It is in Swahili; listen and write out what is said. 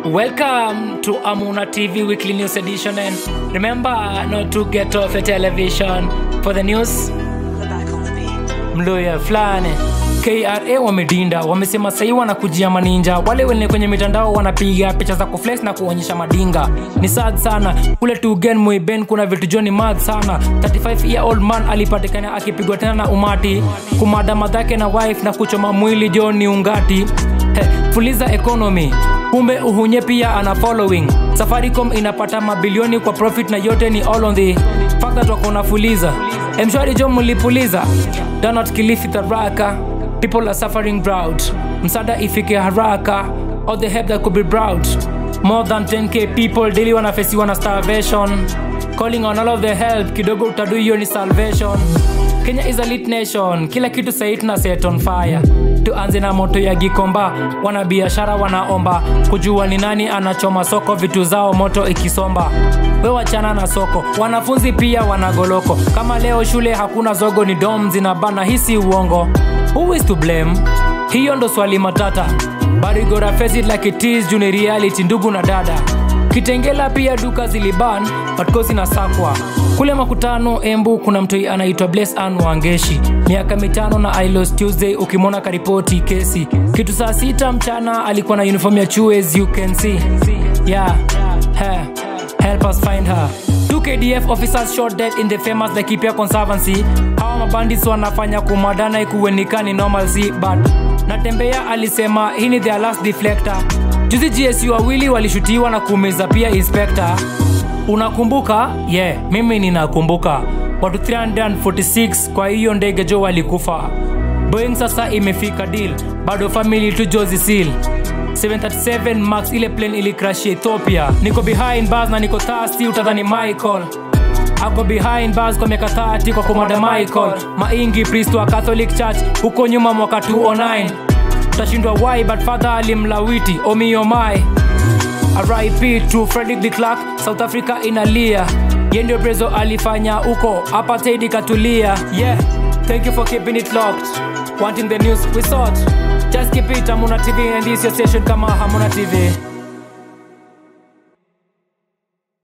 Welcome to Amuna TV Weekly News Edition, and remember not to get off your television for the news. Mloya fulani KRA wamedinda, wamesema sahii wanakujia maninja. Wale wenye kwenye mitandao wanapiga picha za kuflex na kuonyesha madinga. Ni sad sana kule Tugen Muiben, kuna vitu joni mad sana. 35 year old man alipatikana akipigwa tena na umati, kumada madhake na wife na kuchoma mwili John ungati. He, fuliza economy kumbe uhunye pia ana following safaricom inapata mabilioni kwa profit na yote ni all on the fact that wako na fuliza mshwari jo mlipuliza donot kilifi tharaka people are suffering drought msada ifike haraka all the help that could be brought more than 10k people daily wanafesiwa na starvation calling on all of the help kidogo utadu hiyo ni salvation kenya is a lit nation kila kitu sahii tuna set on fire tuanze na moto ya gikomba wanabiashara wanaomba kujua ni nani anachoma soko vitu zao moto ikisomba we wachana na soko wanafunzi pia wanagoloko kama leo shule hakuna zogo ni dom zinabana hisi uongo who is to blame hiyo ndo swali matata barigora face it like it is juu ni reality ndugu na dada kitengela pia duka ziliban patkosi na sakwa kule makutano embu kuna mtoi anaitwa bless an wangeshi miaka mitano na ilos tuesday ukimwona karipoti kesi kitu saa sita mchana alikuwa na uniform ya chuo as you can see yeah hey, help us find her Two KDF officers shot dead in the famous Laikipia Conservancy. Hawa mabandits wanafanya kumadana ikuwenikani normalcy but Natembea alisema hii ni their last deflector. Juzi GSU wawili walishutiwa na kuumiza pia inspector. Unakumbuka? Yeah, mimi ninakumbuka. Watu 346 kwa hiyo ndege jo walikufa. Boeing sasa imefika deal, bado family tu Jozi Seal. 737 max ile plane ilikrashia ethiopia niko behind bars na niko thirsty utadhani michael ako behind bars kwa miaka 30 kwa komanda michael maingi priest wa catholic church huko nyuma mwaka 209 utashindwa why but father alimlawiti omiomai rip to frederick de clark south africa inalia ye ndio brezo alifanya huko apartheid ikatulia yeah thank you for keeping it locked wanting the news we sought just keep it hamuna tv and this your station kama hamuna tv